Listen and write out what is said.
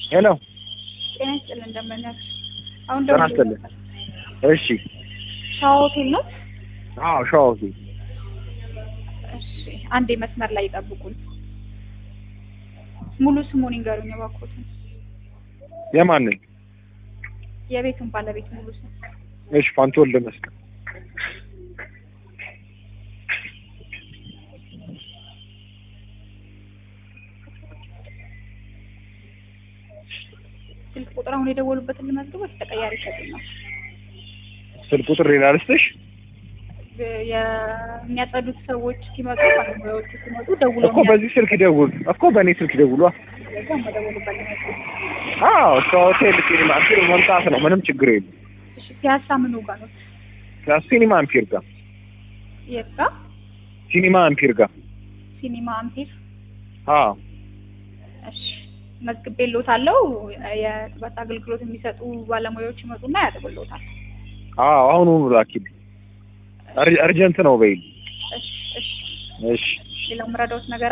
ሄሎ ጤና ይስጥልን እንደምናል አሁን ጤና ደውሎ ይስጥልን። ነበር። እሺ ሸዋ ሆቴል ነው? አዎ ሸዋውቲ እሺ አንዴ መስመር ላይ ይጠብቁኝ። ሙሉ ስሙን ይንገሩኝ እባክዎትን። የማንን የቤቱን ባለቤት ሙሉ ስም። እሺ ፋንቱ ወልደ መስቀል ስልክ ቁጥር አሁን የደወሉበትን ልመዝግቦት ተቀያሪ ይሰጡኛል። ስልክ ቁጥር ሌላ ልስጥሽ የሚያጸዱት ሰዎች ሲመጡ ባለሙያዎቹ ሲመጡ ደውሎ እኮ በዚህ ስልክ ደውል እኮ በእኔ ስልክ ደውሏ የሚያዘው መደወሉበት ልመዝግብ። አዎ ሸዋ ሆቴል ሲኒማ አምፒር መምጣት ነው ምንም ችግር የለም እሺ ፒያሳ ምኑ ጋር ነው? ሲኒማ አምፒር ጋር የት ጋር? ሲኒማ አምፒር ጋር ሲኒማ አምፒር። አዎ እሺ መዝግቤልዎታለሁ። የጥበት አገልግሎት የሚሰጡ ባለሙያዎች ይመጡና ያጥቡልዎታል። አዎ አሁኑኑ ላኪልኝ አርጀንት ነው በይል እሺ እሺ። እሺ ሌላው የምረዳዎት ነገር